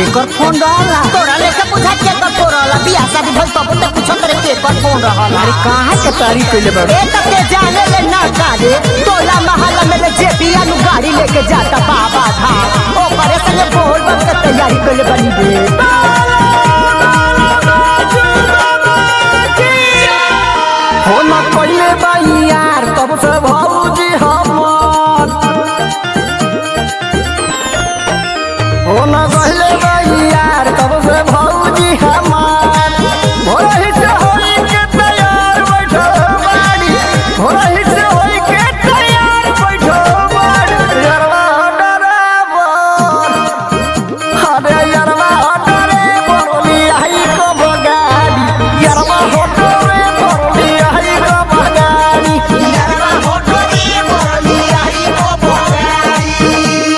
केकर फोन रहला तोरा लेके पूछा के कर तोरा बियाह शादी भइल तब ते पूछो करे के कर फोन रहल अरे कहाँ के तारीफ कइले बा ए तक के जाने ले ना कारे टोला महल्ला में जे बिया नु गाड़ी लेके जाता बाबा धाम ओ करे संगे बोल बन के तैयारी कइले बनी बे हो न कइले बा यार तब से भौजी हमर हो न कइले बा यार तब से भौजी हमर भोरही से होई के तैयार बैठो बाड़ी भोरही से होई के तैयार बैठो बाड़ी यरवा डराबर अरे यरवा डराबर बोली आई को बगाड़ी यरवा होटरे बोली आई को बगाड़ी यरवा होटरे बोली आई को बगाड़ी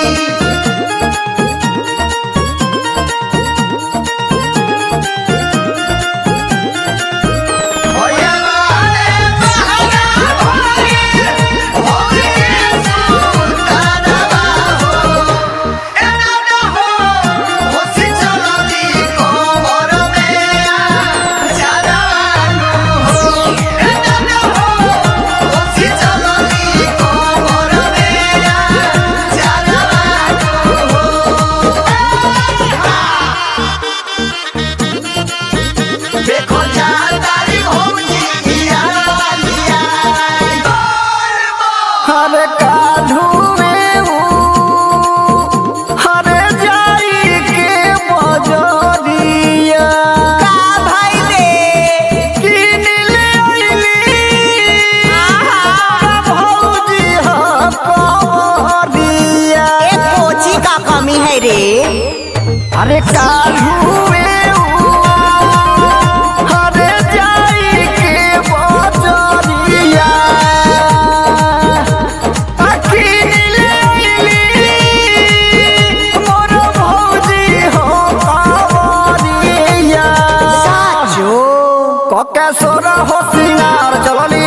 देखो जातारी भौजी यार हरे काढ़ू में हरे जाई के बजरिया का भाई दे किन ले अइली भौजी हो कवरिया ए कोची का कमी है रे अरे काढ़ू में हरे जाई के बजरिया अखिन ले अइली मोर भौजी हो कवरिया साचो कके सोर हो सिंगार चलली